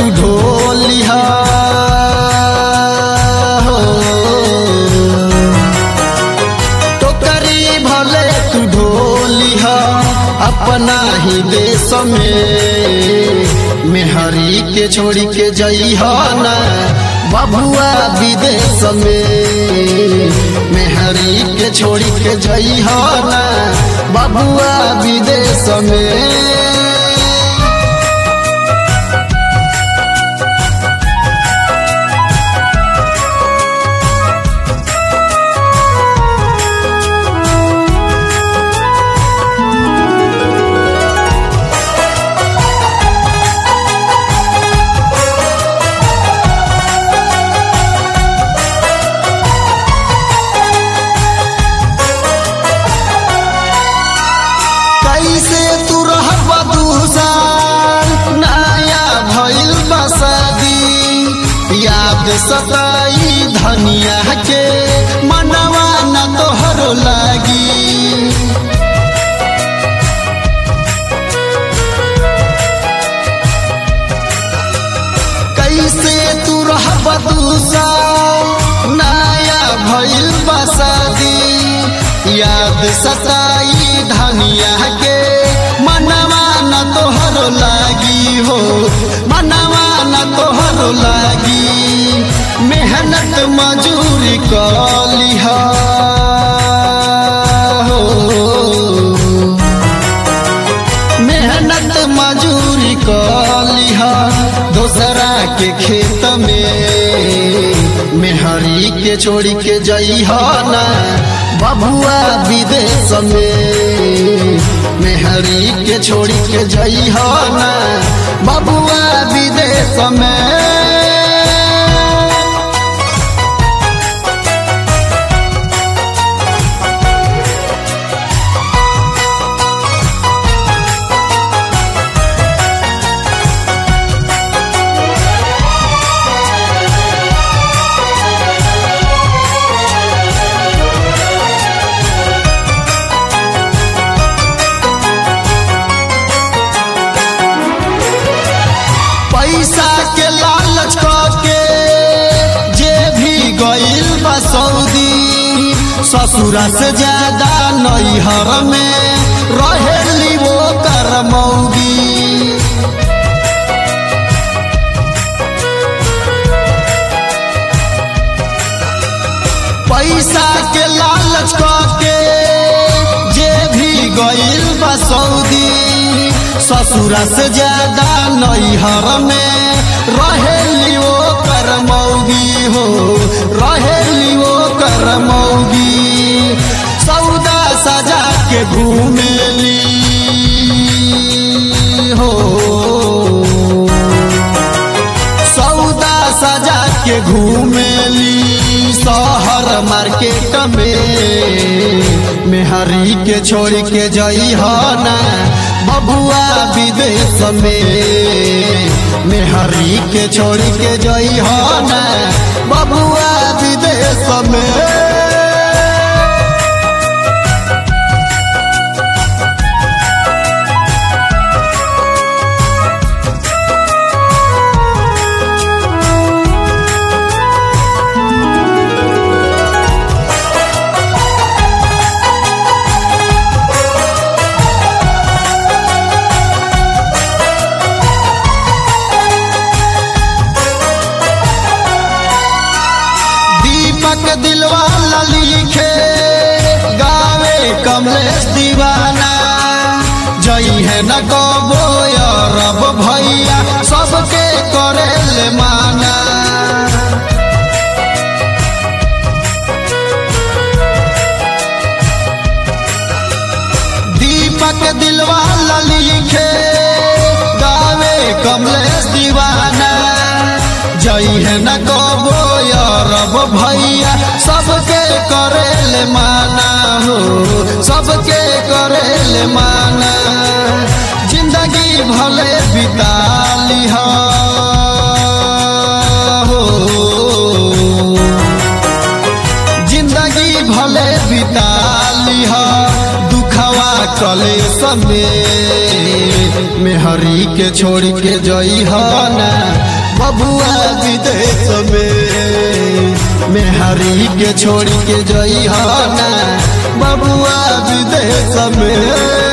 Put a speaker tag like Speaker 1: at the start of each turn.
Speaker 1: तू ढोलिहा हो टोकरी भले तू ढोलिहा अपना ही देश में मेहरी के छोड़ी के जइहा ना बबुआ विदेश में मेहरी के छोड़ी के जइहा ना बबुआ विदेश में कैसे तू रहबा दूसर नया भइल बसदी याद सताई धनिया के मनवा न तोहरो लागी कैसे तू रहबा दूसर नया भइल बसदी याद सताई धनिया के मनवा न तोहरो लागी हो मनवा न तोहरो लागी मेहनत मजूरी कलिहा हो मेहनत मजूरी कलिहा दोसरा के खेत में मेहरी के छोड़ी के जइहा ना बबुआ विदेश में मेहरी के छोड़ी के जइहा ना बबुआ विदेश में पैसा के लालच के जे भी गइल बा सऊदी ससुरा से ज्यादा नैहर में रहेली वो कर मौगी पैसा के लालच के जे भी गइल बा सऊदी ससुरा से ज्यादा नैहर में रहेली वो कर मौगी हो रहेली वो कर मौगी सौदा सजा के घूमेली हो सौदा सजा के घूमेली शहर मार्केट में मेहरी के छोड़ के जइहा ना बबुआ विदेश में मेहरी के छोड़ के जइहा ना बबुआ विदेश में दीपक दिलवाला लिखे गावे कमलेश दीवाना जई है न कबो रब भैया सबके करे ले माना दीपक दिलवाला लिखे गावे कमलेश दीवाना जई है न कबो रब भैया सबके करे ले माना हो सबके करे ले माना जिंदगी भले बिता लिहा हो जिंदगी भले बिता लिहा दुखवा कलेश में मेहरी के छोड़ के जई ना बबुआ विदेश में मेहरी के छोड़ के जई ना बबुआ विदेश में